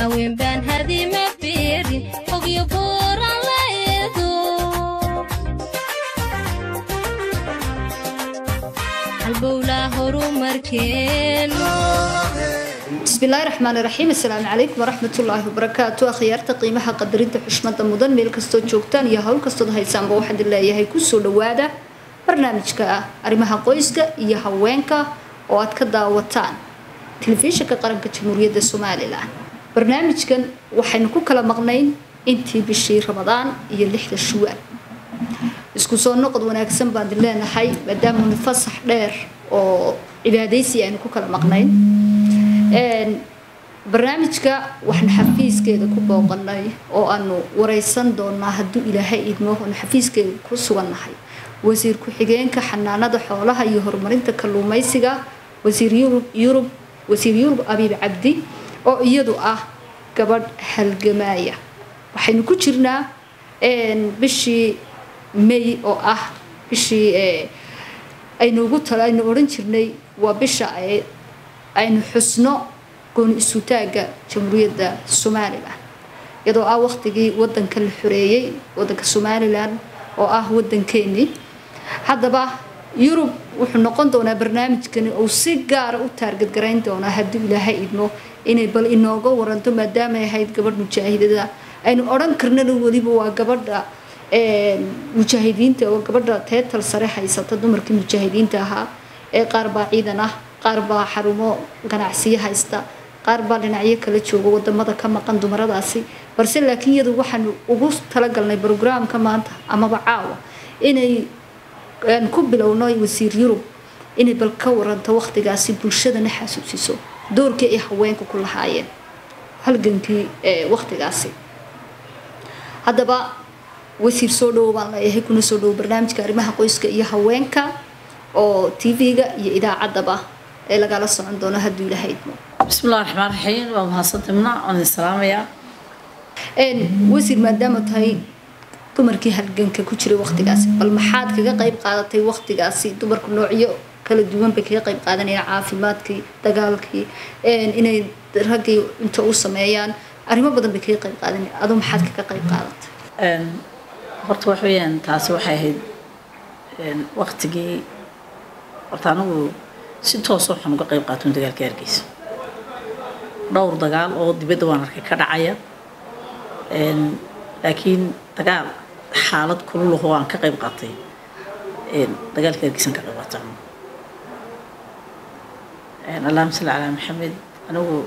haween baan hadima fiirin ogyo buuran la eedo halbowlaa horumarkeenu bismillaahi raxmaani raxiim assalaamu calaykum waraxmatullaahi wabarakaatu akhyaarta qiimaha qadarinta xushmada mudan meel kastoo joogtaan iyo howl kastood haysaanba waxaan idin leeyahay kusoo dhawaada barnaamijka arrimaha qoyska iyo haweenka oo aad ka daawataan telefishinka qaranka jamhuuriyadda somalilan barnaamijkan waxaynu ku kala maqnayn intii bishii ramadaan iyo lixda shuwaal isku soo noqod wanaagsan baan idin leenahay maadaamanu fasax dheer oo cibaadaysi aynu ku kala maqnayn barnaamijka waxaanu xafiiskeeda ku booqanay oo aanu wareysan doonaa hadduu ilaahay idmo aanu xafiiskeeda ku sugannahay wasiir ku-xigeenka xanaanada xoolaha iyo horumarinta kalluumeysiga wasiir yurub yurub wasiir yurub abiib cabdi oo iyadu ah gabadh halgamaaya waxaynu ku jirnaa bishii may oo ah bishii aynu ugu tala aynu odhan jirnay waa bisha aynu xusno gooni isutaagga jamhuuriyadda somalilan iyadoo ah waqtigii wadanka la xoreeyey wadanka somalilan oo ah wadankeenii haddaba yurub wuxuu noqon doonaa barnaamijkani uu si gaara u taargadgarayn doonaa haddii ilaahay idmo inay bal inooga waranto maadaamay ahayd gabadh mujaahidada aynu odhan karnana weliba waa gabadha mujaahidiinta oo gabadha teetal sare haysata dumarkii mujaahidiinta ahaa ee qaar baa ciidan ah qaar baa xarumo ganacsiyo haysta qaar baa dhinacyo kala jooga wadamada ka maqan dumaradaasi balse laakiin iyadu waxaanu ugu talagalnay brograamka maanta amaba caawa inay ku bilowno wasiir yurub inay bal ka waranto waqtigaasi bulshadana xasuusiso doorkii ay haweenka ku lahaayeen halgankii waqtigaasi haddaba wasiir soo dhowo baan leeyahay kuna soo dhowo barnaamijka arrimaha qoyska iyo haweenka oo tv-ga iyo idaacaddaba ee lagala socon doono hadduu ilaahay idmo bismillahi raxmaan raxiim waa mahadsantimna waan idin salaamayaa wasiir maadaama tahay dumarkii halganka ku jiray waqtigaasi bal maxaad kaga qayb qaadatay waqtigaasi dumarku noocyo kala duwan bay kaga qayb qaadanayaan caafimaadkii dagaalkii inay raggii inta u sameeyaan arrimo badan bay kaga qayb qaadanayaan aduu maxaad kaga qayb qaadatay horta wax weeyaan taasi waxay ahayd waqtigii horta anigu si toosa waxaan uga qayb qaaton dagaalka hargeysa dhowr dagaal oo dibadda waan arkay ka dhacaya laakiin dagaal xaalad kululaho aan ka qayb qaatay dagaalka hargeysan ka qayb qaatay allahuma salli calaa maxamed anigu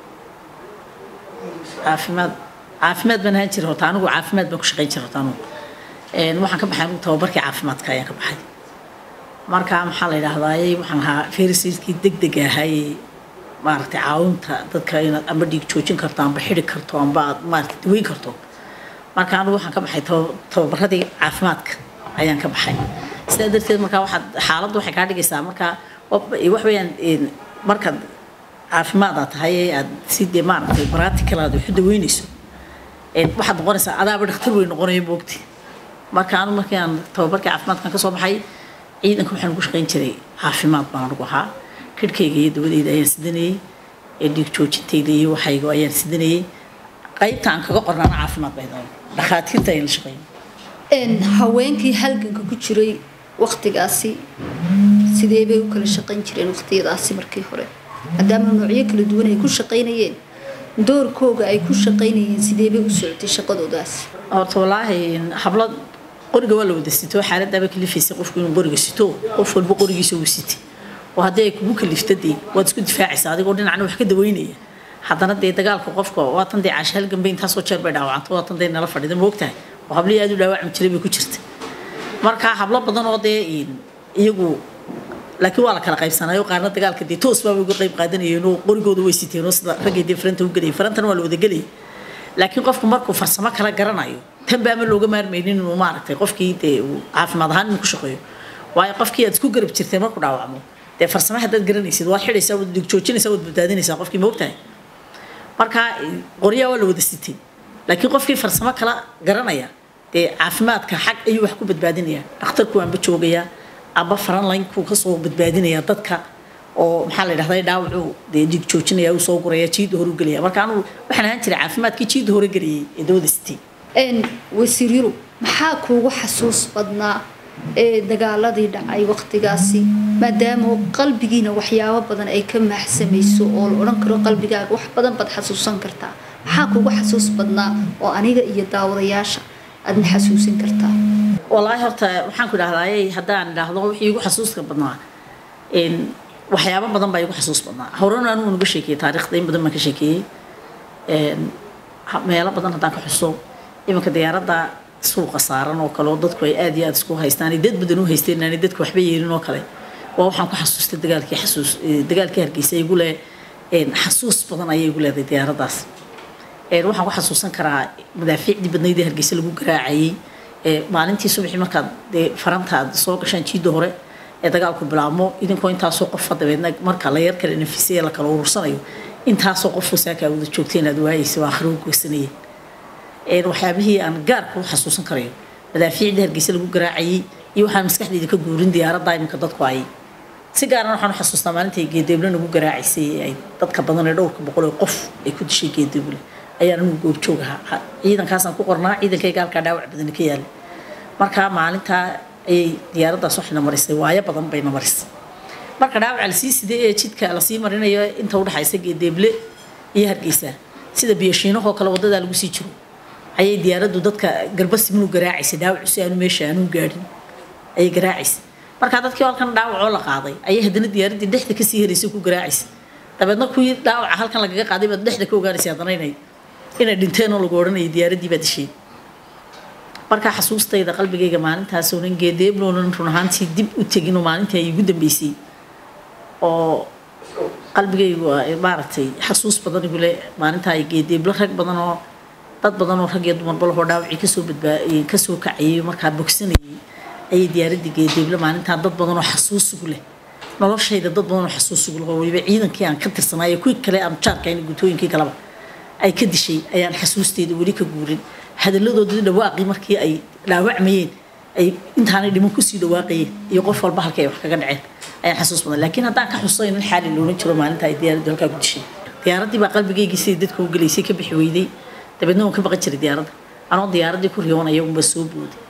caafimaad caafimaad baan ahaan jiray horta anigu caafimaad baan ku shaqayn jiray horta anigu waxaan ka baxay anigu tababarkii caafimaadka ayaan ka baxay marka maxaa la yidhaahdaayey waxaan ahaa ferisiskii deg deg ahaayey maaragtay caawinta dadka inaad amba dhiig joojin karto amba xidi karto amba aad maaragtay daweyn karto marka anigu waxaan ka baxay tababaradii caafimaadka ayaan ka baxay sidaa darteed marka waxaad xaaladdu waxay kaa dhigaysaa marka wax weeyaan markaad caafimaad aad tahay ee aad si dee maaragtay practical aad waxu daweynayso waxaad noqonaysaa adaaba dhakhtar wey noqonayo moogti marka anu markii aan tababarkii caafimaadkan kasoo baxay ciidanka waxaan ugu shaqayn jiray caafimaad baan anugu ahaa kirhkayga iyo dawadeyda ayaan sidanayey ee dhiig joojintayda iyo waxayga ayaan sidanayey qaybta aan kaga qornaana caafimaad bay doon dhakhaatiirta ayaan la shaqeyn haweenkii halganka ku jiray waqtigaasi sidee bay u kala shaqayn jireen waqtiyadaasi markii hore maadaama noocyo kala duwan ay ku shaqaynayeen doorkooga ay ku shaqaynayeen sidee bay u socotay shaqadoodaas horta wallaahi hablad qoriga waa la wada sito xaaladaaba kalifaysay qofku inuu qoriga sito qof walba qorigiisa uu sitay oo haddii ay kugu kalifta dee waad isku difaacaysaa adigoo dhinacna wax ka daweynaya haddana dee dagaalka qofka waatan dee caasha halganba intaasoo jeer bay dhaawacanta waatan dee nala fadhida moogtahay oo hablihii aad u dhaawacmi jiray bay ku jirta marka hablo badan oo dee iyagu laakiin waa la kala qaybsanayo qaarna dagaalka dee toos baabay uga qayb qaadanayeen oo qorigooda way siteen oo sida raggay dee faranta u gelayay farantana waa la wada gelayay laakiin qofku markuu farsamo kala garanayo tan baama looga maarmaynin inuu maaragtay qofkii dee uu caafimaad ahaan inuu ku shaqeeyo waayo qofkii aad isku garab jirtay markuu dhaawacmo dee farsamo haddaad garanaysid waad xidhaysaa waad dig joojinaysaa waad badbaadinaysaa qofkii moogtahay marka qoryaa waa la wada sitay laakiin qofkii farsamo kala garanaya dee caafimaadka xag ayuu wax ku badbaadinaya dhakhtarku waanba joogayaa aba faranlinekuu kasoo badbaadinaya dadka oo maxaa la yidhahdaa dhaawacu dee dhiig joojinaya uu soo guraya jiidda hore u gelaya marka anugu waxaan ahaan jiray caafimaadkii jiidda hore geliyay ee dawada sitay een wasiir yurub maxaa kuugu xasuus badnaa ee dagaaladii dhacay waqtigaasi maadaama qalbigiina waxyaabo badan ay ka maaxsamayso oo la odhan karo qalbigaaga wax badan baad xasuusan kartaa maxaa kuugu xasuus badnaa oo aniga iyo daawadayaasha aadna xasuusin kartaa walaahi horta waxaan ku idhahdaayey haddaan idhaahdo wixii igu xasuuska badnaa een waxyaabo badan baa igu xasuus badnaa horena anugu naga sheekeeyey taariikhda in badan baan ka sheekeeyey een ha- meelo badan haddaan ka xuso iminka diyaaradda suuqa saaran oo kale oo dadku ay aad iyo aad isku haystaan ay dad badan u haysteen aanay dadku waxba yeelin oo kale waa waxaan ku xasuustay dagaalkii xasuus eh, dagaalkii hargeysa igu leh een xasuus badan ayay igu leedahay diyaaraddaas een waxaan ku xasuusan karaa madaafiicdii badnaydii hargeysa lagu garaacayay ee maalintii subaxii markaad dee faranta aad soo gashaan jiidda hore ee dagaalku bilaabmo idinkoo intaasoo qofa dabeedna marka la yar kale nafisaya la kala urursanayo intaasoo qof wasaakaa wada joogtay inaad waayeysa waa akhrigu goysanayeen een waxyaabihii aan gaarka u xasuusan karayo madaafiicdii hargeysa lagu garaacayay iyo waxaan maskaxdayda ka guurin diyaaradda iminka dadku ay si gaaran waxaan u xasuustaa maalintii geedeeble nagu garaacaysay ee ay dadka badan ee dhowrka boqol ee qof ay ku dishay geedeeble ayaan anigu goobjoog ahaa Ha- ciidankaasaan ku qornaa ciidankayga halkaa dhaawac badani ka yaala markaa maalintaa ayay diyaaraddaas waxayna marisay waayo badan bayna marisay marka dhaawaca lasii siday ee jidka lasii marinayo inta udhexaysa geedeeble iyo hargeysa sida biyashiinahoo kale wadadaa lagu sii jiro ayay diyaaraddu dadka garbasimnu garaacaysay dhaawacu si aanu meesha aanu gaadhin ayay garaacaysay markaa dadkii halkan dhaawacoo la qaaday ayay haddana diyaaraddii dhexda kasii heraysay ku garaacaysay dabeedna kuwii dhaawaca halkan lagaga qaaday baad dhexda ka ogaanaysay haddana inay inay dhinteen oo lagu odhanayay diyaaraddii baa dishay markaa xasuustayda qalbigayga maalintaas oonan geedeebloonan run ahaantii dib u teginoo maalintii ay igu dambeysay oo qalbigaygu ay maaragtay xasuus badan igu le maalintaa ay geedeeblo rag badan oo dad badan oo rag iyo dumarba lahoo dhaawacii kasoo badbaa kasoo kacayay markaa bogsanayay ayay diyaaraddii geedeeblo maalintaa dad badan oo xasuus igu leh noloshayda dad badan oo xasuus igu leh oo weliba ciidankii aan ka tirsanaayo kuwii kale aan jaarkayn gutooyinkii kaleba ay ka dishay ayaan xasuusteyda weli ka guurin hadalladoodii dhawaaqii markii ay dhaawacmayeen ay intaanay dhiman kusii dhawaaqayeen iyo qof walba halkay wax kaga dhaceen ayaan xasuus badan laakiin haddaan ka xusayn in xaali loolan jiro maalinta ay diyaaraddu halkaa ku dishay diyaaraddii baa qalbigaygii sidai dadka u gelaysay ka bixi weyday dabeedna waan ka baqan jiray diyaaradda anoo diyaaraddii ku riyoonaya unba soo booday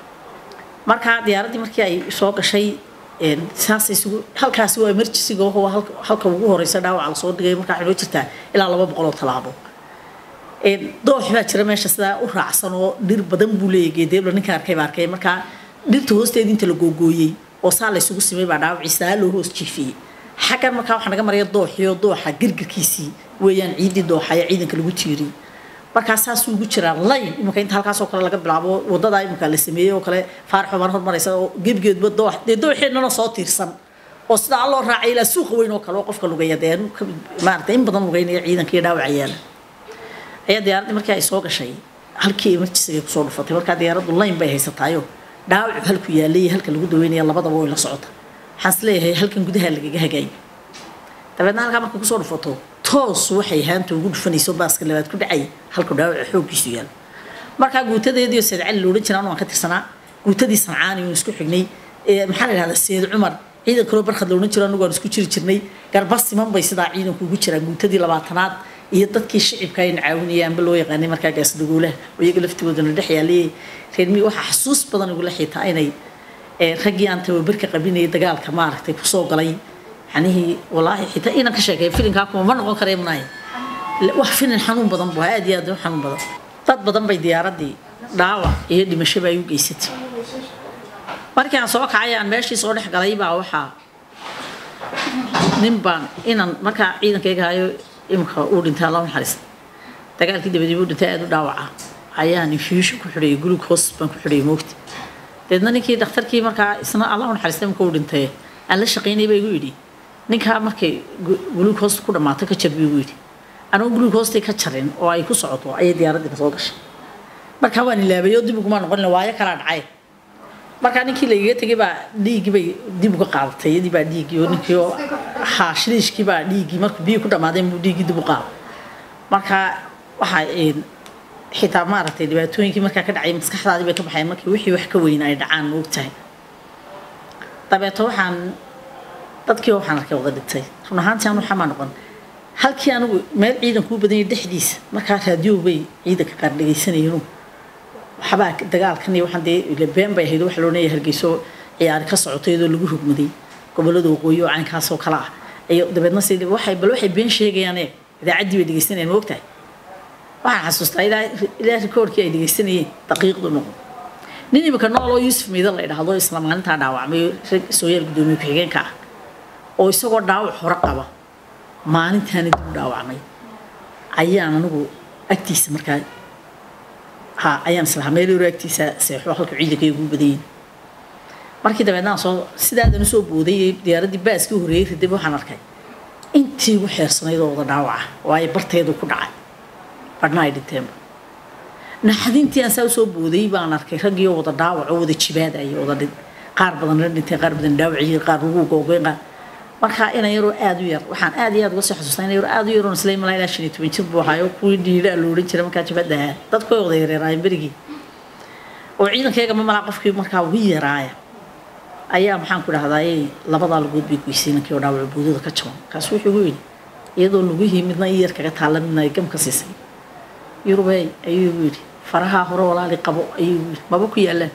marka diyaraddii markii ay soo gashay een, saasay isugu halkaasi waa emergencyga oo waa halka- halka ugu horeysa dhaawaca lasoo dhigay markaa waxay noo jirtaa ilaa laba boqol oo tallaabo een, doox baa jira meesha sidaa u raacsan oo dhir badan buu leeyahay geedeebla ninka arkay baa arkay markaa dhirta hoosteeda inta la googooyey oo saa laysugu simay baa dhaawacii saa loo hoos jiifiyey xaggan markaa waxaa naga maraya dooxiyo dooxa girgirkiisii weeyaan ciidii dooxa ayaa ciidanka lagu tiiriyey markaa saasuu ugu jiraa layn iminka inta halkaasoo kale laga bilaabo wadadaa iminka la sameeyey oo kale faarax cumar hormaraysa oo gebigeedba doox dee dooxeennana soo tiirsan oo sidaa alloo raacay ilaa suuqa weyn oo kale oo qofka lugeeya dee anu ka maaragtay in badan lugeynaya ciidankii dhaawaca yaala ayaa diyaaraddii markii ay soo gashay halkii emergencyga kusoo dhufatay markaa diyaaraddu layn bay haysataayo dhaawacu halku yaalay iyo halka lagu daweynaya labadaba way la socota waxaan is leeyahay halkan gudaha lagaga hagaayay dabeedna halkaa markay kusoo dhufato toos waxay haanta ugu dhufanayso baaska labaad ku dhacay halku dhaawaca xooggiisu yaalo markaa guutadeediio seed cali loodhan jiraan waan ka tirsanaa guutadii sancaani oon isku xignay ee maxaa la yidhahdaa seed cumar ciidan kaloo barkhad loodhan jiro anagu aan isku jiri jirnay garba siman bay sidaa ciidanku ugu jiraan guutadii labaatanaad iyo dadkii shicibka ayna caawinayaanba loo yaqaanay markaa gaasdagoolaha oo iyaga laftigoodana dhex yaalay reermii waxaa xasuus badan igula xitaa inay ee, raggii aan tababarka qabinayay dagaalka maaragtay kusoo galay yanihii walaahi xitaa inan ka sheekay filinkaa kuma ma noqon karee manahay wax filin xanuun badan bu aad iyo aad u xanuun badan dad badan bay diyaaraddii dhaawac iyo dhimashaba ay u geysatay markii aan soo kacay aan meeshii soo dhex galay baa waxaa nin baan inan markaa ciidankayga hayo imika uu dhintay alla naxariista dagaalkii dabadiiba uu dhintay aad u dhaawaca ayaan infusion ku xidhayay glucose baan ku xidhayay moogta deedna ninkii dhakhtarkii markaa isna alla naxariista imika uu dhintay aan la shaqaynay baa igu yidhi ninkaa markay glucose ku dhammaato ka jar buu igu yidhi anoo glucostay ka jarin oo ay ku socoto ayay diyaaraddii kasoo gashay markaa waan ilaabay oo dib ugumaa noqon waayo kalaa dhacay markaa ninkii lagaga tegay baa dhiiggii bay dib uga qaadatay iyadii baa dhiiggii oo ninkii oo haa shiliishkii baa dhiiggii markuu biyo ku dhammaadeen buu dhiiggii dib u qaaday markaa waxaa een, xitaa maaragtay dhibaatooyinkii markaa ka dhacay maskaxdaadii bay ka baxeen markii wixii wax ka weyn ay dhacaan ma ogtahay dabeeto waxaan dadkii waxaan arkay wada dhintay run ahaantii anu xamaa noqon halkii anigu meel ciidan kuu badanyay dhexdiisa markaa raadiyo bay ciidanka qaar dhegaysanayeen waxbaa dagaalkan iyo waxaan dee been bay ahayd waxa loo leeyahay hargeyso ciyaari ka socotay iyadoo lagu rugmaday gobolada waqooyi oo caynkaasoo kale ah iyo dabeedna si waxay bal waxay been sheegayaan ee idaacaddii bay dhegaysanayeen ma ogtahay waxaan xasuustaa ilaa ilaa rikoorkii ay dhegaysanayeen daqiiqdu noqon nin imika nool oo yuusuf miidan la idhaahdo isla maalintaa dhaawacmay rag sooyaal guddoomiye ku-xigeenka ah oo isagoo dhaawac hore qaba maalintaani dib u dhaawacmay ayaan anigu agtiisa markaa ha ayaan islahaa meel yaro agtiisa seexo halka ciidanka ay ugu badayin markii dabeedna aan soo sidaadan usoo booday diyaaraddii baaskii horreeyey radib waxaan arkay intii ugu xeersanayd oo wada dhaawaca waayo barteedu ku dhacay badhna ay dhinteenba naxdintii aan saa usoo booday baan arkay raggiioo wada dhaawac oo wada jibaadaya wada dhin qaar badan la dhinteen qaar badan dhaawaciyeen qaar lagu googeen qaar markaa ina yaroo aada u yar waxaan aad iyo aad uga soo xasuustaa ina yaroo aada u yaroon isla imalaa ilaa shan iyo toban jir buu ahaayo kuwii dhiidhaa la odhan jiray markaa jabadda ahaa dadku way wada yareeraayeen berigii oo ciidankayga ma malaa qofkii markaa ugu yaraaya ayaa maxaan ku dhahdaayey labadaa lagood bay goysay ninkii oo dhaawaco boodada ka jaban kaas wuxuu igu yidhi iyadoo lugihii midna i yar kaga taalla midna ay gam ka siisay yurubey ayuu igu yidhi farahaa hore walaali qabo ayuu igu yidhi maba ku yaalaan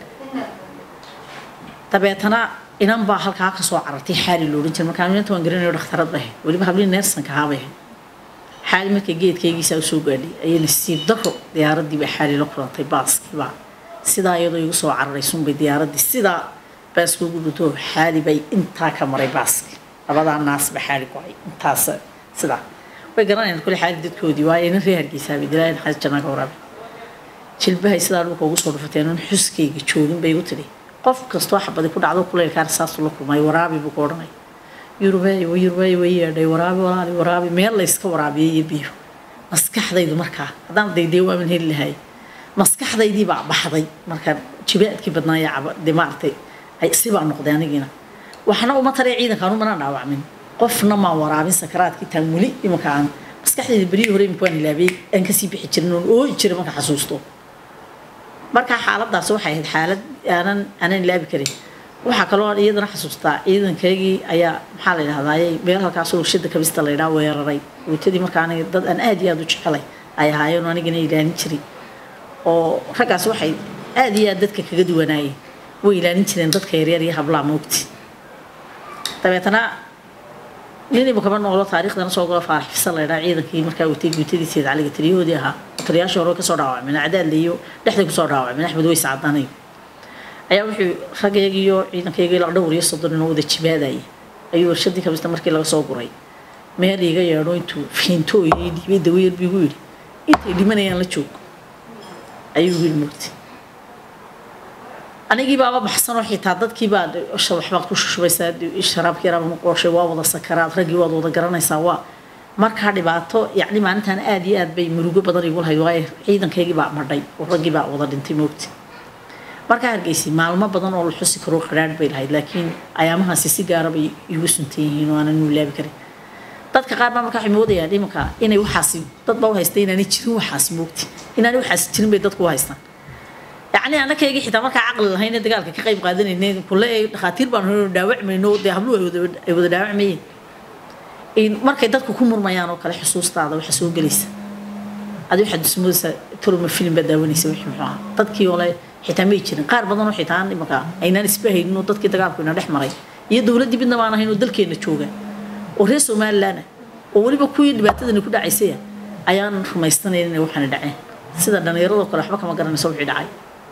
dabeetana inan baa halkaa ka soo carartay xaali lo odhan jiray markaa inanta waan garanayo dhakhtarad bay ahayd weliba hablii neersanka ahaa bay ahayd xaali markay geedkaygiisaa usoo gaadhay ayay nasiib daro diyaaraddii bay xaali la kulantay baaskiibaa sidaa iyadoo igu soo cararay sunbay diyaaraddii sidaa baaska ugu dhuto xaali bay intaa ka maray baaski labadaa naasba xaali ku hay intaas sidaa way garanayaan kule xaali dadkoodii waayo ina reer hargeysaabay dilaayan xaas jannaaga waraabe jilbahay sidaa dhulka ugu soo dhufateen un xuskayga joogin bay igu tidhi qof kastoo xabadi ku dhacdo kuleylkaan saasuu la kulmay waraabi buu ku odhanay yurubey yurubey way yeedhay waraabi walaali waraabi meel layska waraabiyay iyo biyo maskaxdaydu markaa haddaan daydee waaman heli lahay maskaxdaydii baa baxday markaa jibaadkii badnaaya de maaragtay ay sibaa noqday anigiina waxna uma taree ciidanka anu manaan dhaawacmin qofna maan waraabin sakaraadkii taan weli imanka aan maskaxdayda beryii hore imika waan ilaabiyey aan kasii bixi jirin oon ooyi jiray marka xasuusto markaa xaaladaas waxay ahayd xaalad aanan aanan ilaabi karin waxaa kaloo iyadana xasuustaa ciidankaygii ayaa maxaa la yidhahdaayey meel halkaasoo warshada kabista la yidhaha weeraray guutadii markaa aniga dad aan aad iyo aad u jecelay ay ahaayeen oo anigana ilaalin jiray oo raggaas waxay aad iyo aad dadka kaga duwanaayeen way ilaalin jireen dadka yaryar iyo hablaa moogti dabeetana nin imikaba noolo taariikhdana soo galo faarax fisan la yidhaha ciidankii markaa watay guutadii sayid caliga taliyahoodii ahaa taliyaashii hore kasoo dhaawacmeen cadaadle iyo dhexday kusoo dhaawacmeen axmed weys cadanayo ayaa wuxuu ragaygiiyo ciidankayga ilaa dhowr iyo soddon inoo wada jibaadayay ayuu warshadii kabista markii laga soo guray meel iga yeedho intuu fiintooyay dhiibay dawayar buu igu yidhi intay dhimanayaan la joog ayuu igu yidhi mugti anigii baaba baxsanoo xitaa dadkii baa waxbaad ku shushubaysaa sharaabkii yaraaba ma qooshay waa wada sakaraad raggii waad wada garanaysaa waa markaa dhibaato yacni maalintan aad iyo aad bay murugo badan igu lahayd waayo ciidankaygii baa madhay oo raggii baa wada dhintay moogti markaa hargeysay maalmo badan oo la xusi karo qadhaadh bay lahayd laakiin ayaamahaasi si gaara bay igu suntan yihiin oo aanan ulaabi karin dadka qaar baa markaa waxay moodayaan imanka inay waxaasi dad baa u haystay inaanay jirin waxaasi moogti inaanay waxaasi jirin bay dadku u haystaan yacni annakaygii xitaa markaa caqli lahayn dagaalka ka qayb qaadanayne kule dhakhaatiir baan dhaawacmayno dee habluhu ay wada dhaawacmayeen markay dadku ku murmayaan oo kale xusuustaada waxa soo gelaysa adi waxaad ismoodaysaa turuma film baad daawanaysa wixii muxuu ahaa dadkii ole xitaa may jirin qaar badan oo xitaa imanka aynaan isba haynin oo dadkii dagaalku ina dhex maray iyo dowladdii midna baan ahayn oo dalkeenna jooga oo reer somaliland oo weliba kuwii dhibaatadani ku dhacaysaya ayaan rumaystanayn inay waxaana dhaceen sida dhallinyaradoo kale waxba kama garanayso wixii dhacay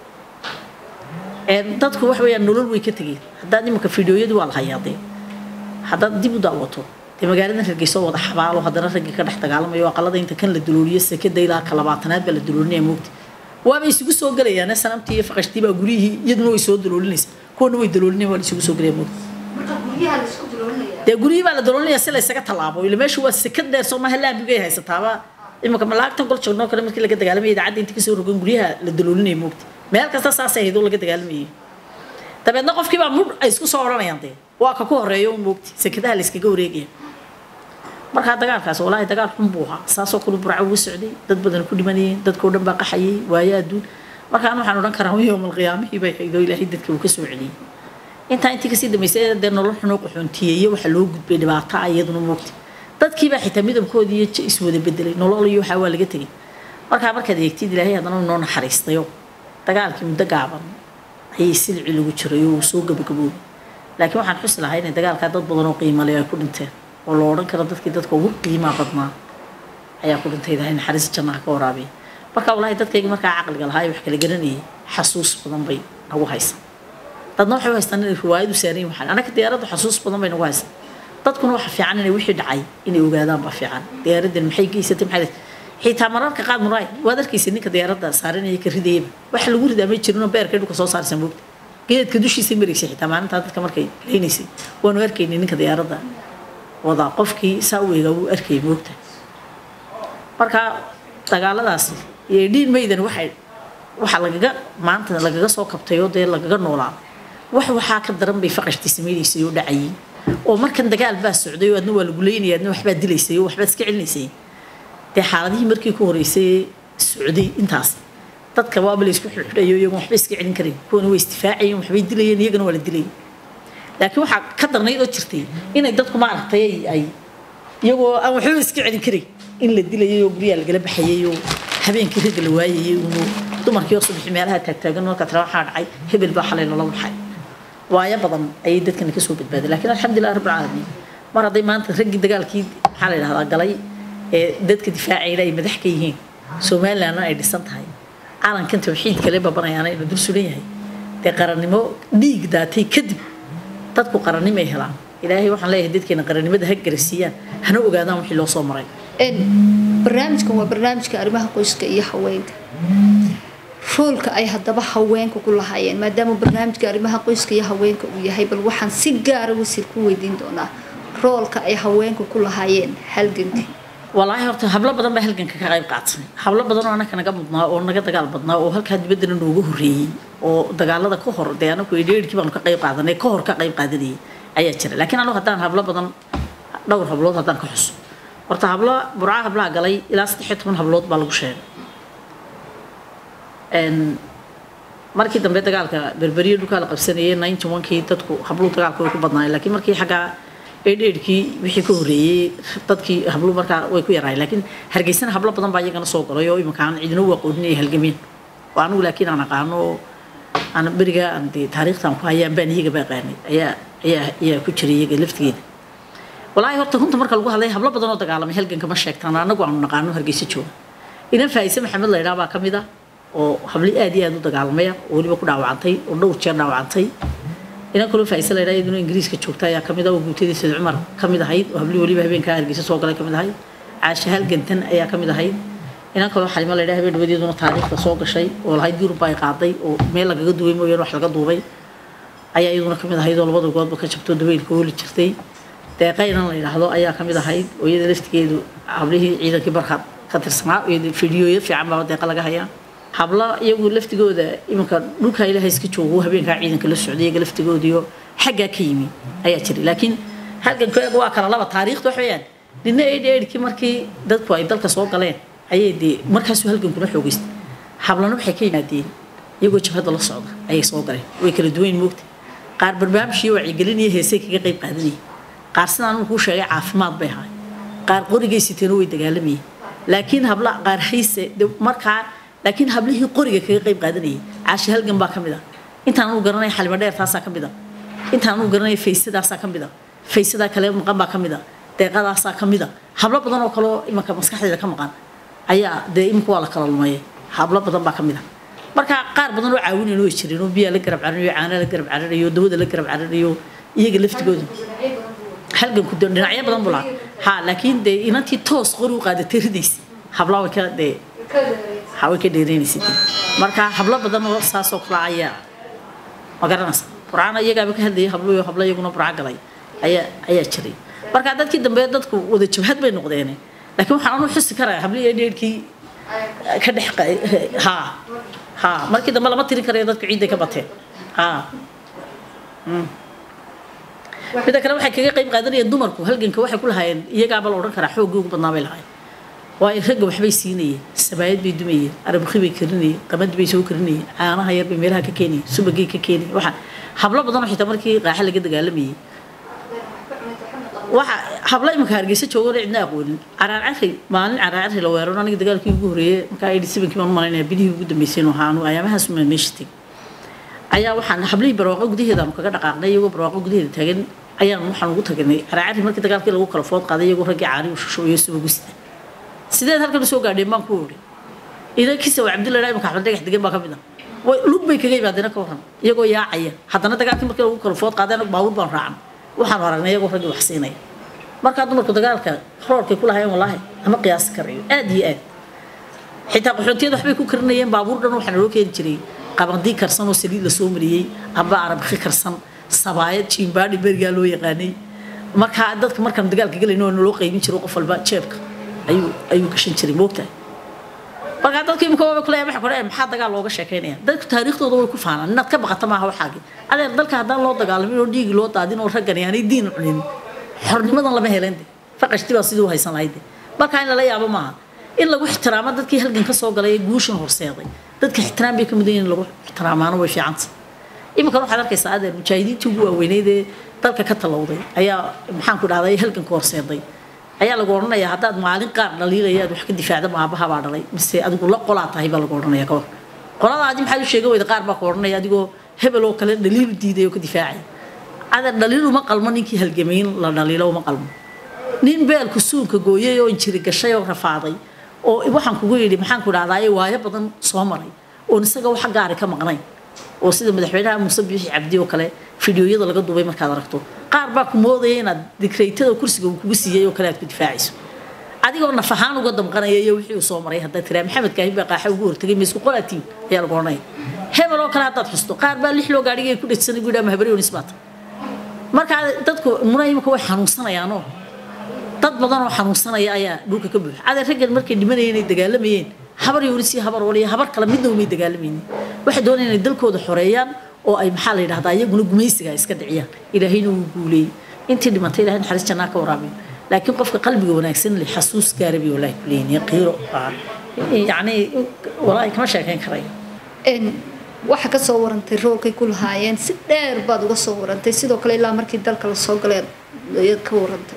dadku wax weeyaan nolol way ka tegeen haddaad imanka fideoyadii waa la hayaadee haddaad dib u daawato dee magaaladan hargeysa wada xabaalo haddana raggii ka dhex dagaalamayo aqalada inta kan la dulooliyo sekada ilaa ka labaatanaad baa la duloolinaya moogta waaba isugu soo gelayaane sanamtii iyo faqashtii baa guryihii iyaduna way soo daloolinaysa kuwana way daloolinaya waa la isugu soo gelaya moogta dee guryihii baa la daloolinaya si la isaga tallaabo ila meesha waa sekad dheer soo maaha laambigay haysataaba imanka malaagtan gol joogno kale markii laga dagaalamaya idaacadda inta kasoo rogan guryaha la daloolinaya moogta meel kasta saasay ahayd oo laga dagaalamayay dabeedna qofkii baa mudh ay isku soo odhanayaan dee waa ka ku horeeyo un moogti sekadaha la iskaga wareegaya markaa dagaalkaas walaahi dagaal xun buu ahaa saasoo kale burco uga socday dad badan ku dhimanayeen dadkao dhan baa qaxayay waayo adduun markaan waxaan odhan karaa yowmal qiyaamihii bay hayd oo ilaahay dadka uu ka soo celiyey intaa intii kasii dambeysay dee nolol xunoo qaxoontiyeeye waxa loo gudbay dhibaato ah iyaduna moogta dadkiibaa xitaa midabkoodii iyo j- iswada bedelay nolol iyo waxaa waa laga tegay markaa markaad eegtid ilaahay haddana uu noo naxariistayo dagaalkii muddo gaaban ayay silci lagu jiray oo uu soo gabagaboobay laakiin waxaan xusi lahaa inay dagaalkaa dad badan oo qiimo leh ay ku dhinteen oo la odhan karo dadkii dadka ugu qiimaa badnaa ayaa ku dhintay ilaahay naxariis jannaha ka waraabiya marka walahi dadkayga markaa caqliga lahaa ee wax kala garanayay xasuus badan bay nagu haysan dadna waxay u haystaan inay riwaayadu saaran yihin waxaan anaka diyaaraddu xasuus badan bay nagu haysan dadkuna waxa fiican inay wixii dhacay inay ogaadaan baa fiican diyaaraddan maxay geysatay maxay xitaa mararka qaad muraay waad arkaysa ninka diyaaradda saaranaya ka ridayaba waxa lagu ridaa ma jirinoo beerkay dhulka soo saarsan moogta geedka dushiisa maraysay xitaa maalintaa dadka markay leynaysay waanu arkaynay ninka diyaaradda wadaa qofkii saa u eegaa wuu arkayay moogta marka dagaaladaasi iyo dhiin maydan waxay waxa lagaga maanta lagaga soo kabtay oo dee lagaga noolaa wax waxaa ka daran bay faqashtii samaynaysay oo dhacayay oo markan dagaal baa socday oo adna waa lagu leynaya adna waxbaad dilaysay oo waxbaad iska celinaysay dee xaaladihii markii ku horeysay socday intaas dadka waaba la isku xidhayo iyagoon waxba iska celin karin kuwana way isdifaacayeen waxbay dilayeen iyagana waa la dilayay laakiin waxaa ka darnayd oo jirtay inay dadku maaragtay ay ay iyagoo aan waxba iska celin karin in la dilayay oo guryaha lagala baxayay oo habeenkii ragga la waayayay unu dumarkii oo subaxi meelaha taagtaagan marka tira waxaa dhacay hebel baa xalay lala baxay waayo badan ayay dadkani kasoo badbaaday laakiin alxamdulilah rabbil caalamiin mar hadday maanta raggii dagaalkii maxaa la yidhahdaa galay ee dadka difaacayna ay madax ka yihiin somalilandna ay dhisan tahay calankan tawxiid kale babanayaana inuu dul sulan yahay dee qarannimo dhiig daatay kadib dadku qarannimay helaan ilaahay waxaan leeyahay dadkeena qarannimada ha garasiiyaan hana ogaadaan wixii loo soo maray Een, barnaamijkan waa barnaamijka arrimaha qoyska iyo haweenka roolka ay haddaba haweenka ku lahaayeen maadaama barnaamijka arrimaha qoyska iyo haweenka uu yahay bal waxaan si gaara wasiir ku weydiin doonaa roolka ay haweenka ku lahaayeen halgankii walaahi horta hablo badan baa halganka ka qayb qaatay hablo badan oo anaka naga mudnaa oo naga dagaal badnaa oo halkaa dibaddana nooga horreeyey oo dagaalada ka hor dee anaku edheerkii baanu ka qayb qaadanay ka hor ka qayb qaadanayay ayaa jira laakiin anigu haddaan hablo badan dhowr hablood haddaan ka xuso horta hablo burca hablaha galay ilaa saddex iyo toban hablood baa lagu sheegay Een, markii dambe dagaalka berberiyo dhulkaa la qabsanayay ninety one-kii dadku habluhu dagaalka way ku badnaayeen laakiin markii xaggaa eedheedhkii wixii ka horreeyey dadkii habluhu markaa way ku yaraayeen laakiin hargeysana hablo badan baa iyagana soo galay oo iminka aan cidina u aqoonin ay halgameen oo anigu laakiin aan aqaano oo aan beriga aan dee taariikhtaan ku hayaan baan iyaga baa qaanay ayaa ayaa ayaa ku jiray iyaga laftigeeda walaahi horta runta marka lagu hadlay hablo badan oo dagaalamay halganka ma sheegtaan anagu aanu naqaano hargeysa jooga inan faayise maxamed la yidhaha baa ka mid ah oo habli aad iyo aad u dagaalamaya oo weliba ku dhaawacantay oo dhowr jeer dhaawacantay inan kaloo faayise la yidhaha iyaduna ingiriiska joogta ayaa ka mid ah oo guutadii sayd cumar ka mid ahayd oo habli weliba habeenkaa hargeysa soo galay ka mid ahayd caashe halgantan ayaa ka mid ahayd inan kaloo xalimo la yidhaha habeen dhawadeeduna taariikhda soo gashay oo lahayd yurub ay qaaday oo meel lagaga duubay mooyaan wax laga duubay ayaa iyaduna ka mid ahayd oo labada goodba ka jabto dabeylka hooli jirtay deeqaynan la yidhaahdo ayaa ka mid ahayd oo iyada laftigeedu hablihii ciidankii barkaad ka tirsanaa iyada fiidiyooyo fiican baa deeqa laga hayaa habla iyagu laftigooda iminka dhulka ilaahay iska joogo habeenkaa ciidanka la socday iyaga laftigoodiyo xaggaa ka yimi ayaa jiray laakiin halgankeega waa kala laba taariikhda wax weeyaan nina eedhi eedhkii markii dadku ay dalka soo galeen ayay dee markaasuu halgankuna xoogeystay hablana waxay ka yimaadeen iyagoo jabhadda la socda ayay soo galeen way kala duwayn moogta qaar barnaamij iyo wacyigelin iyo heesay kaga qayb qaadanayay qaar sidaan uu kuu sheegay caafimaad bay ahay qaar qorigay siteeno way dagaalamayeen laakiin habla qaar hayse de markaa laakiin hablihii qoriga kaga qayb qaadanayay caashi halgan baa ka mid ah intaan anu garanay xalimo dheer taasaa ka mid ah intaan anu garanay faysadaasaa ka mid ah faysadaa kale maqan baa ka mid ah deeqadaasaa ka mid ah hablo badan oo kaleo imanka maskaxdeeda ka maqan ayaa dee iminka waa la kala lumaya hablo badan baa ka mid ah marka qaar badan oo caawinayn way jireen oo biyaa la garab cararayo caana la garab cararayo dawada la garab cararayo iyaga laftigooda halganku de dhinacyo badan buu lahaa ha laakiin dee inantii toos qori u qaadatay ridaysa hablaa way ka dee ha way ka dheeraynaysa dee marka hablo badan oo saasoo kala ayaa ma garanaysa qur'aana iyagaaba ka hadlayay hablo iyo hablo iyaguna burca galay ayaa ayaa jiray marka dadkii dambe dadku wada jabhad bay noqdeen laakiin waxaan anu xusi karaa hablihii dheerkii ka dhex ha ha markii dambe lama tirin karayo dadku ciidday ka bateen ha mida kale waxay kaga qayb qaadanayeen dumarku halganka waxay ku lahaayeen iyagaaba la odhan karaa xooggii ugu badnaa bay lahaayeen waayo ragga waxbay siinayeen sabaayad bay dumayeen arabukhi bay karinayeen qamadi bay soo karinayeen caanaha yar bay meelaha ka keenayeen subagay ka keenayeen waxa hablo badan oo xitaa markii qaaxa laga dagaalamayay waxa habla imanka hargeysa joogan cidna aqoonin caraarcari maalin caraarcari la weeraro aniga dagaalkii ugu horreeyay markaa eighty sevenkii baan u malaynaya bilihii ugu dambeysay inuu ahaanu ayaamahaas uma meesha tegay ayaa waxaan hablihii barwaaqo gudaheeda aanu kaga dhaqaaqnay iyagoo barwaaqo gudaheeda taagan ayaan waxaan ugu tagnay caraarcari markii dagaalkii lagu kala food qaaday iyagoo raggii caani u shushuuyo subagu sita sideed halkan usoo gaadheen baan ku ori idan kisa waa cabdullahi imanka axmed dhagax degan baa ka mid ah way lug bay kaga yimaadeen ka waran iyagoo yaacaya haddana dagaalkii markii lagu kala food qaaday baabuur baan raacnay waxaanu aragnay iyagoo raggii wax siinaya markaa dumarku dagaalka roorkay ku lahayeen wallaahi ama qiyaasi karayo aad iyo aad xitaa qaxoontiyada waxbay ku karinayeen baabuur dhan waxaa naloo keeni jiray qabandii karsan oo saliid lasoo mariyey amba arabki karsan sabaayad jiimbaadhi berigaa loo yaqaanay markaa dadka markaan dagaalka galayno oo naloo qaybin jiro qof walba jeebka ayuu ayuu gashan jiray moogtahay markaa dadku imika waaba kuleeya waxa kore maxaa dagaal looga sheekeynaya dadku taariikhdooda way ku faanaan inaad ka baqata maaha waxaagi adeer dalka haddaan loo dagaalamin oo dhiigi loo daadin oo raggani aanay diin cunin xornimadan lama helen de faqashti baa sidii u haysan lahayd markaa in lala yaabo maaha in lagu ixtiraamo dadkii halgan ka soo galay ee guushan horseeday dadka ixtiraam bay ka mudan yihiin in lagu ixtiraamaano way fiicanta iminkan waxaad arkaysaa adeer mujaahidiintii ugu waaweyneyd ee dalka ka talowday ayaa maxaan ku dhahday halganka horseeday ayaa lagu odhanayaa haddaad maalin qaar dhaliilaya aad wax ka difaacda maabaha baa dhalay mise adigu la qolaa tahay baa lagu odhanaya ka hor qoladaadi maxaad u sheega weyda qaar baa ku odhanaya adigoo hebel oo kale dhaliilu diiday oo ka difaacaya adeer dhaliil uma qalmo ninkii halgamayn la dhaliilo uma qalmo nin beelku suunka gooyay oo injiri gashay oo rafaaday oo waxaan kugu yidhi maxaan ku dhahdaa waayo badan soo maray oon isaga wax gaari ka maqnayn oo sida madaxweynaha muuse biixi cabdi oo kale fideoyada laga duubay markaad aragto qaar baa ku moodaya inaad dikreytada kursiga uu kugu siiyey oo kale aad ku difaacayso adigoo naf ahaan uga damqanaya iyo wixii uu soo maray haddaad tiraa maxamed kaahin baa qaaxa ugu hortagay ma isku qolaatiin ayaa lagu odhanaya hebel oo kale haddaad xusto qaar baa lix loo gaadhigay ku dhegsanay buu yidhaa mahabaryonis baata markaa dadku muna imika way xanuunsanayaanoo dad badan oo xanuunsanaya ayaa dhulka ka buuxa adeer raggan markay dhimanayeen ay dagaalamayeen habar yoonis iyo habar waliya habar kale midna umay dagaalamaynin waxay doonayaan inay dalkooda xoreeyaan oo ay maxaa la yidhahdaa iyaguna gumaysiga iska dhiciyaan ilaahayna wuu guuleeyey intii dhimatay ilahay naxariis jannaa ka waraabiyo laakiin qofka qalbiga wanaagsan leh xasuus gaarabi walaahi kuleeyin qiiro yacni walaahi kama sheekayn karayo waxa ka soo warantay roolkay ku lahaayeen si dheer baad uga soo warantay sidoo kale ilaa markii dalka lasoo galay ayaad ka warantay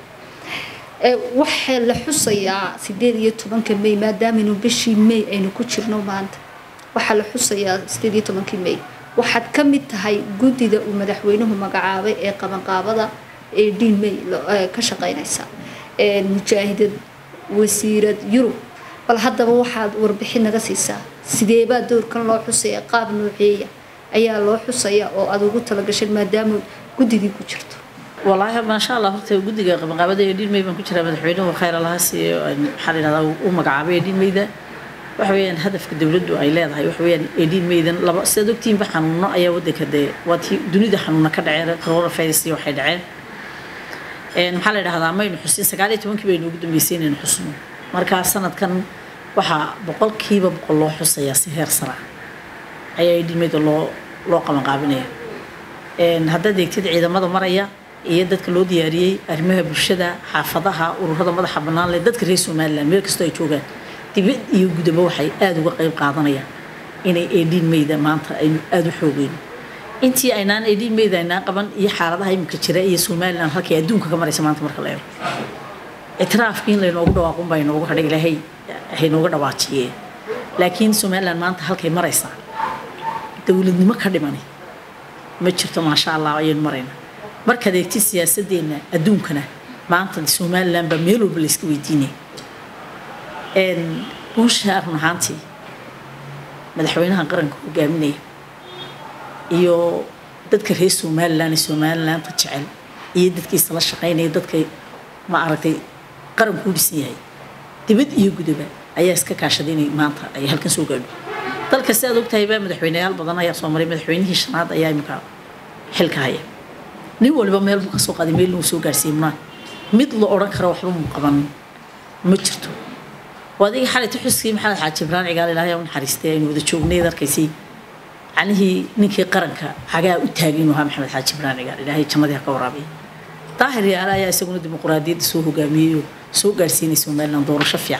waxaa la xusayaa sideed iyo tobanka may maadaamanu bishii may aynu ku jirno maanta waxaa la xusayaa sideed iyo tobankii may waxaad ka mid tahay guddida uu madaxweynuhu magacaabay ee qabanqaabada ee dhiin may ka shaqeynaysa mujaahidad wasiirad yurub bal haddaba waxaad warbixin naga siisaa sideebaa doorkan loo xusaya qaab nooceeya ayaa loo xusaya oo aad ugu talagashay maadaama guddigii ku jirto والله ما شاء الله horta guddiga qabanqaabada ee dhiin may baan ku jiraa madaxweynuhu khayr allaha siiyo maxaa la yidhahdaa u magacaabay ee dhiin mayda waxa weeyaan hadafka dowladdu ay leedahay waxa weeyaan ee dhiin maydan laba sidaad ogtiinba xanuuno ayaa waddanka dee waa tii dunida xanuuna ka dhaceen coronavirus iyo waxay dhaceen maxaa la yidhahdaa maynu xusin sagaal iyo tobankii baynu ugu dambeysay inaynu xusno markaa sanadkan waxaa boqolkiiba boqol loo xusayaa si heer sara ayaa ee dhiin mayda loo loo qabanqaabinaya haddaad eegtid ciidamada maraya iyo dadka loo diyaariyey arrimaha bulshada xaafadaha ururada madaxa bannaan leh dadka reer somaliland meel kastoo ay joogaan dibad iyo gudaba waxay aada uga qayb qaadanayaan inay eedhiin mayda maanta aynu aada u xoogeyno intii aynaan eedhiin mayda aynaan qaban iyo xaaladaha iminka jira iyo somaliland halkay adduunka ka maraysa maanta marka la eego ictiraafkii in laynoogu dhawaaqun baa inoogu hadhay ilaahay haynooga dhawaajiyee laakiin somaliland maanta halkay maraysaa dowladnimo ka dhimani ma jirto maasha allah ayaynu maraynaa markaad eegtid siyaasadeenna adduunkana maanta somaliland baa meel walba layska weydiinaya guusha run ahaantii madaxweynaha qaranka hogaaminaya iyo dadka reer somaliland ee somalilandta jecel iyo dadkiisa la shaqaynaya dadka ma aragtay qaranku u dhisan yahay dibad iyo gudaba ayaa iska kaashaday inay maanta ay halkan soo gaadho dalka si aad ogtahay baa madaxweyneyaal badan ayaa soo maray madaxweynihii shanaad ayaa imika xilka haya nin waliba meel buu kasoo qaaday meel lagu soo gaarsiiyey maa mid la odhan karo waxba muu qaban ma jirto waa adiga xalayta xuskii maxamed xaaji ibraan cigaal ilaahay u naxariistay aynu wada joognay arkaysay canihii ninkii qaranka xagaa u taagay inuu ahaa maxamed xaaji ibraan cigaal ilaahay jannadii ha ka waraabiya daahir yaala ayaa isaguna dimuquraadiyadda soo hogaamiyey oo soo gaarsiinay somaliland doorasho fiican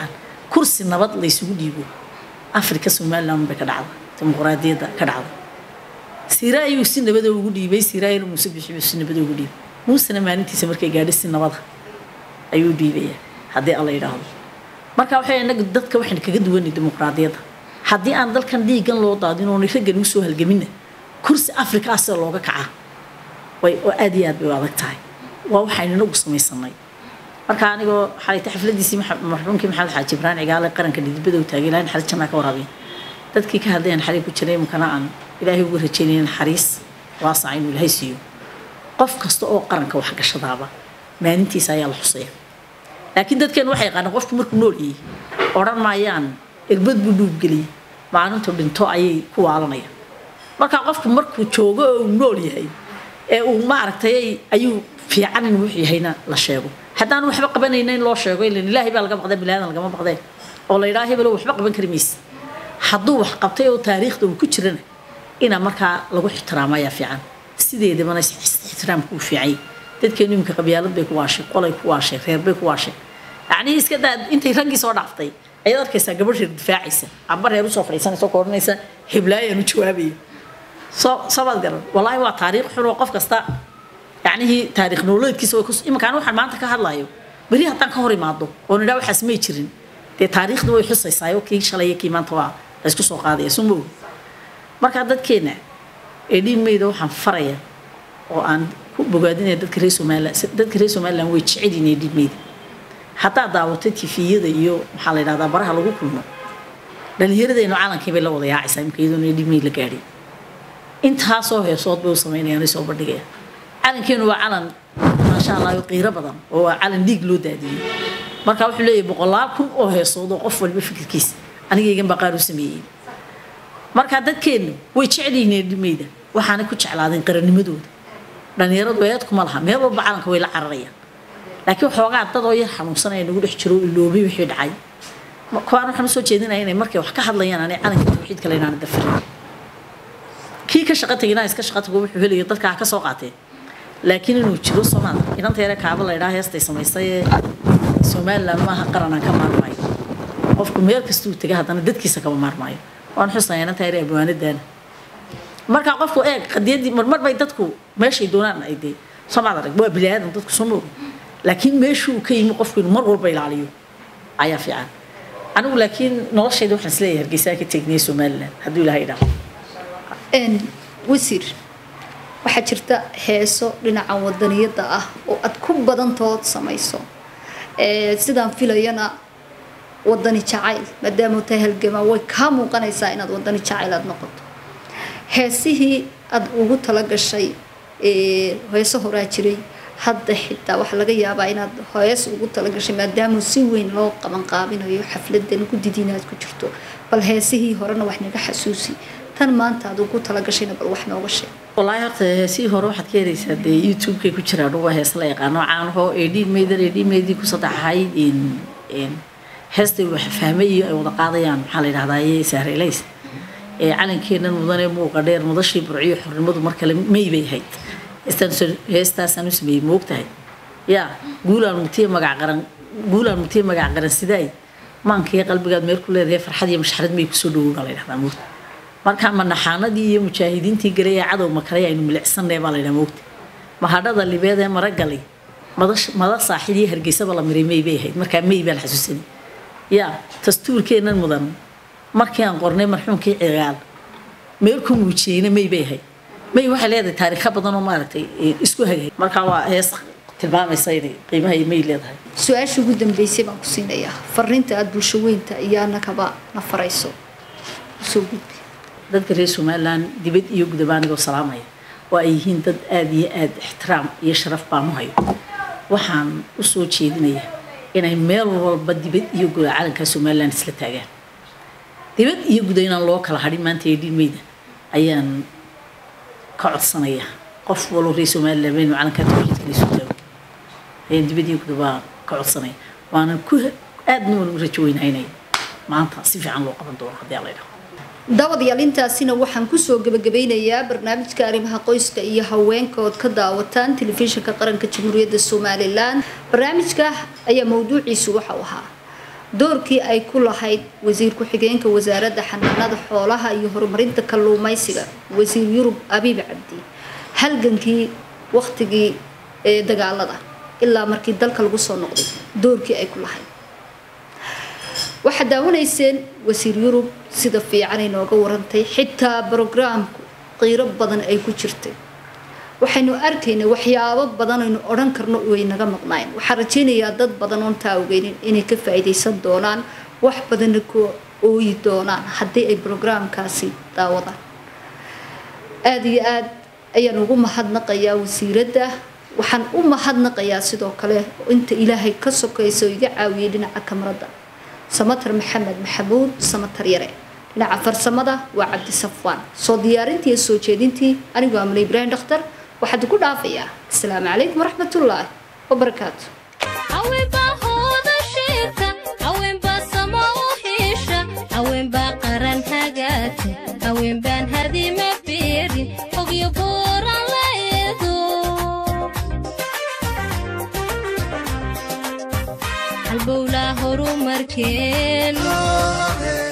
kursi nabad laysugu dhiibo afrika somaliland bay ka dhacda dimuqraadiyadda ka dhacda siiraayuu si nabada ugu dhiibay siiraayana muuse bixibuu si nabada ugu dhiibay muusena maalintiisa markay gaadho si nabada ayuu dhiibayaa haddii alla yidhaahdo marka waxay inaga dadka waxaan kaga duwanay dimuqraadiyadda haddii aan dalkan dhiigan loo daadin oonay raggan usoo halgaminna kursi afrika ah sida looga kacaa way oo aad iyo aad bay u adag tahay waa waxaynu inagu samaysanay marka anigoo xalayta xafladiisii marxuumkii maxamed xaaji ibraan cigaale qaranka dhidibada u taagay ilahay naxariis jannaa ka waraabiya dadkii ka hadlayaan xarig ku jiray imkana aan ilaahay ugu rajaynaya naxariis waasaca inuu ilaahay siiyo qof kasta oo qaranka wax gashadaaba maalintiisa ayaa la xusaya laakiin dadkeen waxay yaqaanaan qofku markuu nool yahay odhan maayaan irbad buu dhuubgeliyey maalintu dhinto ayay ku waalanayaan marka qofku markuu joogo oo uu nool yahay ee uu maaragtay ayuu fiican in wuxuu yahayna la sheego haddaan waxba qabanayna in loo sheego ilan ilaahay baa laga baqday bilaadan lagama baqdee oo la yidhaha hebelo waxba qaban kari maysa hadduu wax qabtay oo taariikhda uu ku jirana inaa markaa lagu ixtiraamo ayaa fiican sideedabana ixtiraamku uu fiicay dadkeenu iminka qabyaalad bay ku waashay qolay ku waashay reer bay ku waashay yacnii iska daa intay raggii soo dhaaftay ayaad arkaysaa gabadh reer difaacaysa amba reer usoo fadhiisanaysa oo odhanaysa heblaayaan u jawaabaya soo soobaad garan wallaahi waa taariikh xun oo qof kasta yacnihii taariikh nololeedkiisa way ku iminkaan waxaan maanta ka hadlayo beri haddaan ka hor imaado oo nidhaa waxaas may jirin dee taariikhda way xusaysaa kii shalay iyo kii maanta waa la isku soo qaadaya soo moog marka dadkeena ee dhiimayda waxaan faraya oo aan ku bogaadinaya dadka reer somaliland dadka reer somaliland way jecel yihiin ee dhiimayda haddaad daawato tifiyada iyo maxaa la yidhahdaa baraha lagu kulmo dhalinyaradeennu calankii bay la wada yaacaysaa imka iyadoona dhiimay la gaadhay intaasoo heesood bay u samaynayaan soo bandhigaya calankeenu waa calan maasha allah qiiro badan oo waa calan dhiig loo daadiyey marka wuxuu leeyahay boqolaal kun oo heesood oo qof walba fikirkiisa anigaygan baa qaar u sameeyey marka dadkeennu way jecel yihiin dhimayda waxaanay ku jeclaadeen qarannimadooda dhalinyaradu eedkuma laha meel walba calanka way la cararayaan laakiin xoogaa dad oo yar xanuunsanaya nagu dhex jiro iloobay wixii dhacay kuwaan waxaan usoo jeedinaya inay markay wax ka hadlayaan anay calanka tawxiidka leynaan dafirin kii ka shaqa tegina iska shaqa tago wuxuu helaya dadka ha ka soo qaateen laakiin inuu jiro soomaal inanta yare kaaba la ydhaa heestay samaysay ee somaliland maaha qaranaan ka maarmaayo qofku meel kastuu tega haddana dadkiisa kama maarmaayo waan xusnaya inanta yare abwaanadaana marka qofku eeg qadiyadii marmar bay dadku meeshay doonaan ay dee soomaad arag waa bini aadan dadku soo moogi laakiin meeshuu ka yimi qofku inuu mar walba ilaaliyo ayaa fiican anigu laakiin noloshayda waxaan isleeyahay hargeysaa ka tegnay somaliland hadduu ilaahay idhaahdo wasiir waxaa jirta heeso dhinaca wadaniyada ah oo aad ku badantood samayso sidaan filayana wadani jacayl maadaama tahay halgamaa way kaa muuqanaysaa inaad wadani jacayl aad noqoto heesihii aada ugu talagashay heeso horaa jiray hadda xitaa waxaa laga yaabaa inaad hees ugu talagashay maadaama si weyn loo qabanqaabinayo xafladan guddidiina aad ku jirto bal heesihii horena wax naga xasuusi tan maanta aad ugu talagashayna bal wax nooga sheeg wallaahi horta heesihii hore waxaad ka helaysaa dee youtube-kay ku jiraan waa hees la yaqaano caanahoo edhiin meydan edhiin meydii ku saddexahay heestay wax fahmay iyo ay wada qaadayaan maxaa la yidhahdaa saarelays ee calankeennan mudane muuqa dheer mudashii burciyo xornimadu mar kale may bay ahayd heestaasaan u sameeyey moogtahay yaa guulaan mutiye magac qaran guulaan mutiye magac qaran sidaay maankiyo qalbigaad meel ku leedahay farxad iyo mashxarad may kusoo dhowowna la yidhahdaa moogta marka manaxaanadii iyo mujaahidiintii galay ee cadow makalay aynu milicsanay baa la yidhaha moogta mahadhada libeed ee maragalay mada saaxid iyo hargeysaba la miray may bay ahayd markaa may baa la xasuusanay yaa dastuurkeennan mudan markii aan qornay marxuumkii cigaal meel ku muujiyeyna may bay ahayd may waxay leedahay taariikho badan oo maaragtay isku hagay markaa waa hees tilmaamaysa inay qiimaha iyo may leedahay su-aasha ugu dambeysay baan ku siinayaa fariinta aada bulsho weynta iyo annagaba na farayso usoo gudbi dadka reer somaliland dibad iyo gudaba anigoo salaamaya oo ay yihiin dad aada iyo aada ixtiraam iyo sharaf baan u hayo waxaan usoo jeedinaya inay meel walba dibad iyo guda calanka somaliland isla taagaan dibad iyo guda inaan loo kala hadhin maanta ee dhiilmeyda ayaan ka codsanaya qof waloo reer somaliland baynu calanka tawxiidka isu taago ayaan dibad iyo gudaba ka codsanaya waanan ku aadna waan u rajo weynaynaya maanta si fiican loo qaban doono haddii alla idhaho dabadayaal intaasina waxaan kusoo gabagabeynayaa barnaamijka arrimaha qoyska iyo haweenka ood ka daawataan telefishinka qaranka jamhuuriyadda somalilan barnaamijka ayaa mawduuciisu waxau ahaa doorkii ay ku lahayd wasiir ku-xigeenka wasaaradda xanaanada xoolaha iyo horumarinta kalluumaysiga wasiir yurub abiib cabdi halgankii waqtigii ee dagaalada ilaa markii dalka lagu soo noqday doorkii ay ku lahayd waxaad daawanayseen wasiir yurub sida fiican ay nooga warantay xitaa brograamku qiiro badan ay ku jirtay waxaynu arkaynay waxyaabo badan aynu odhan karno way naga maqnaayeen waxaan rajaynayaa dad badan oon taa ogeynin inay ka faa'iidaysan doonaan wax badanna ku ooyi doonaan haddii ay brograamkaasi daawadaan aada iyo aad ayaan ugu mahadnaqayaa wasiiradda waxaan u mahadnaqayaa sidoo kale inta ilaahay ka sokaysa oo iga caawiyay dhinaca kamarada samatar maxamed maxamuud samatar yare dhinaca farsamada waa cabdi safwaan soo diyaarintii iyo soo jeedintii anigoo amle ibraahim dhakhtar waxaad ku dhaafayaa asalaamu calaykum waraxmatullaahi wabarakaatu haweenbaa hooda sheegta haweenbaa sama u hiisha haweenbaa qaran hagaagta haweenbaan hadima beerin ogyo buuran la eedo halbowlaa horumarkeen